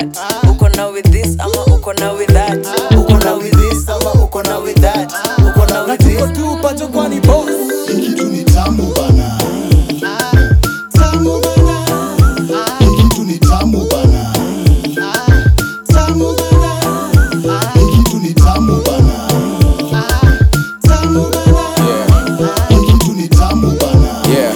that uko na with this ama uko na with that uko na with this ama uko na with that uko na with this tu pacho kwani boss kitu ni tamu bana tamu bana kitu ni tamu bana tamu bana kitu ni tamu bana tamu bana kitu ni tamu bana yeah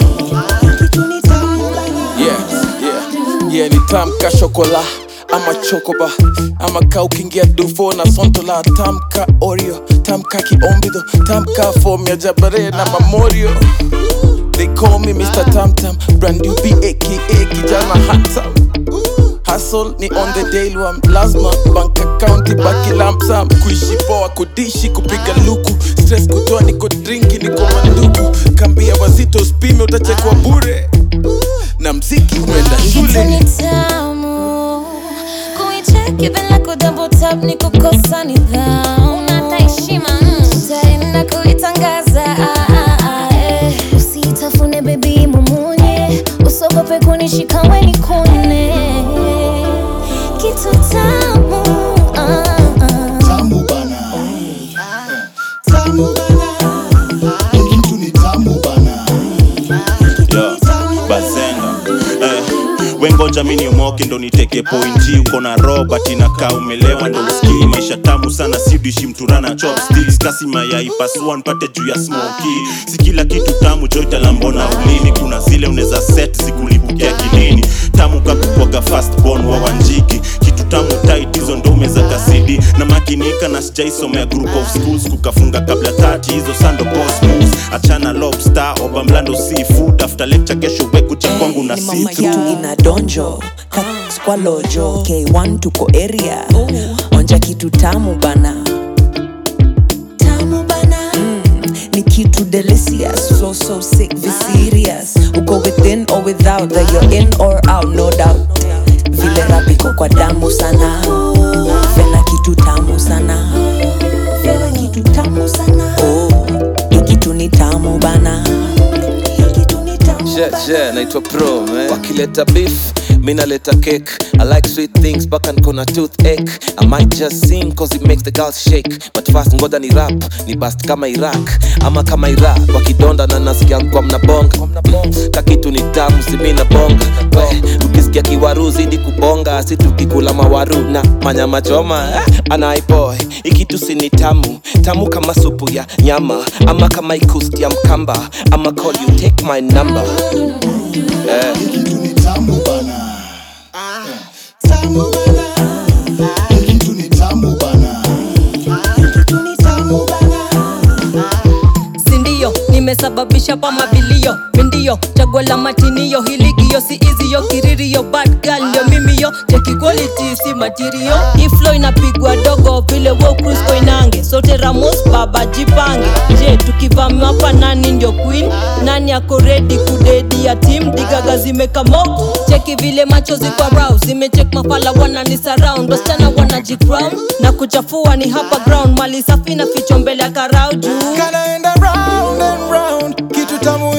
yeah yeah yeah ni tamka shokola ama chokoba ama ka ukiingia dufo na sontola tamka oreo tamka kiombido tamka fom ya jabare na mamorio They call me Mr. Tamtam, brand new B aka kijana handsome. Hustle ni on the daily one, lazima bank account ibaki lump sum. Kuishi poa, kudishi, kupiga luku, stress kutoa, niko drinki, niko mandugu. Kambia wazito spime, utachekwa bure na mziki umeenda Kitu shule. ni tamu kuicheki bila kudouble tap ni kukosa nidhamu unata heshima utaenda kuitangaza ah, ah, ah, eh. usitafune bebi mumunye usogope kunishika weni kune kitu tamu ah, ah. tamu bana tamu bana kitu ni tamu bana Yo, bazenga eh, wengoja mini omoke ndo niteke pointi uko na robert inakaa umelewa ndo uskii maisha tamu sana sidishi mturana chopsticks kasi mayai pasua npate juu ya smoki si kila kitu tamu joitalambona ulini kuna zile unaweza set zikulipukia kilini tamu kakukwaga fast born wa wanjiki kitu tamu tight hizo ndo umeza kasidi na makinika na sijaisomea group of schools kukafunga kabla tati hizo sando boss moves achana lobster oba mlando seafood after lecture kesho wekucha kwangu na ni mama see yetu ina donjo squalojo k1 tuko area onja kitu tamu bana tamu bana mm, ni kitu delicious so so sick be serious uko within or without that you're in or out no doubt vile rapiko kwa damu sana fena kitu tamu sana fena kitu tamu sana oh, hii kitu ni tamu bana Hii kitu ni tamu Yeah, bana. yeah, naitwa pro man. wakileta beef mi naleta cake i like sweet things mpaka niko na toothache i might just sing cause it makes the girls shake but fast ngoda ni rap ni bast kama iraq ama kama iraq wakidonda na nasikia kwa mnabonga kakitu ni tamu simi na bonga we ukisikia kiwaru zidi kubonga si tukikula mawaru na manyama choma eh, anaiboy ikitu si ni tamu tamu kama supu ya nyama ama kama ikusti ya mkamba ama call you take my number eh. kitu ni tamu bana tamu bana kitu ni tamu bana kitu ni tamu bana sindio nimesababisha pa mabilio mindio chaguo la matinio hiligio si iziyo kiririo bad girl ndio mimiyo cheki quality si material iflo inapigwa dogo vile wo cruise inange sote ramos baba jipange je tukivamiwa hapa nani ndio queen nani ako ready kudedi ya team digaga zimekamo cheki vile macho ziko rouse zimechek mafala wanani surround wasichana wanajicrown na kuchafua ni hapa ground mali safi na ficho mbele ya karau juu Kanaenda round and round, kitu tamu